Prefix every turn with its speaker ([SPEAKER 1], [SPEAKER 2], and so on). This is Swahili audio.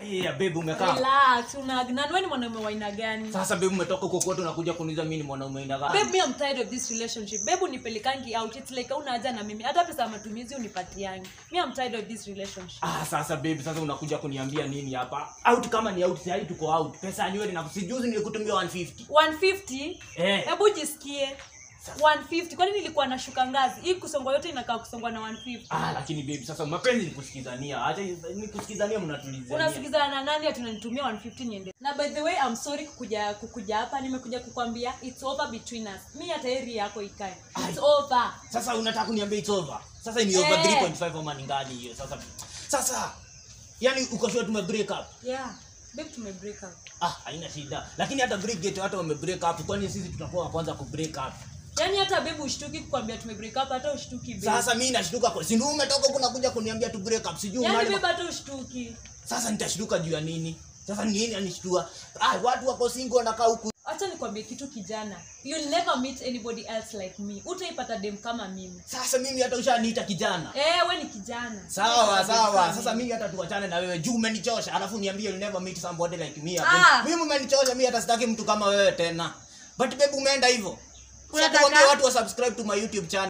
[SPEAKER 1] Yeah, babe umekaa.
[SPEAKER 2] Relax, una na wewe ni mwanaume wa aina gani?
[SPEAKER 1] Sasa babe umetoka huko kwetu unakuja kuniuliza mimi ni mwanaume aina gani?
[SPEAKER 2] Babe, me I'm tired of this relationship. Babe, unipelekangi out. It's like hauna haja na mimi. Hata pesa ya matumizi unipatiangi. Me I'm tired of this relationship.
[SPEAKER 1] Ah, sasa babe, sasa unakuja kuniambia nini hapa? Out kama ni out, sasa tuko out. Pesa ni wewe na sijuzi nilikutumia 150.
[SPEAKER 2] 150?
[SPEAKER 1] Eh.
[SPEAKER 2] Hebu jisikie. 150. Kwani nilikuwa nashuka ngazi? Hii kusongwa yote inakaa kusongwa na 150.
[SPEAKER 1] Ah, lakini babe, sasa mapenzi ni kusikizania. Acha ni kusikizania mnatulizania.
[SPEAKER 2] unasikizana na nani atunanitumia 150 niende na by the way I'm sorry kukuja kukuja hapa nimekuja kukwambia it's over between us mi hata heri yako ikae it's
[SPEAKER 1] Ai.
[SPEAKER 2] over
[SPEAKER 1] Sasa unataka kuniambia it's over. Sasa ni
[SPEAKER 2] Eh.
[SPEAKER 1] over 3.5 ama ni ngani hiyo? Sasa sasa yani uko sure tume break up.
[SPEAKER 2] yeah babe tume break up
[SPEAKER 1] Ah, haina shida. Lakini hata break gate hata wame break up. Kwani sisi tutakuwa wa kwanza ku break up?
[SPEAKER 2] yaani hata babe ushtuki kukwambia tume break up hata ushtuki babe
[SPEAKER 1] Sasa mimi nashtuka kwa si ndio umetoka huko nakuja kuniambia tu break up. Sijui
[SPEAKER 2] yaani
[SPEAKER 1] unali-
[SPEAKER 2] babe hata ushtuki
[SPEAKER 1] Sasa nitashtuka juu ya nini? Sasa ni nini anishtua? Ah, watu wako single wanakaa huku.
[SPEAKER 2] acha nikwambie kitu kijana you'll never meet anybody else like me utaipata dem kama mimi
[SPEAKER 1] Sasa mimi hata ushaniita kijana.
[SPEAKER 2] eh we ni kijana
[SPEAKER 1] Sawa
[SPEAKER 2] Utaipata dem
[SPEAKER 1] sawa.
[SPEAKER 2] kama
[SPEAKER 1] Sasa
[SPEAKER 2] mimi.
[SPEAKER 1] mimi hata tuachane na wewe. Juu umenichosha. Alafu niambie you'll never meet somebody like me.
[SPEAKER 2] Ah.
[SPEAKER 1] Mimi umenichosha mimi hata sitaki mtu kama wewe tena. But babe umeenda hivyo.
[SPEAKER 2] Unataka-
[SPEAKER 1] Unataka watu wa subscribe to my YouTube channel.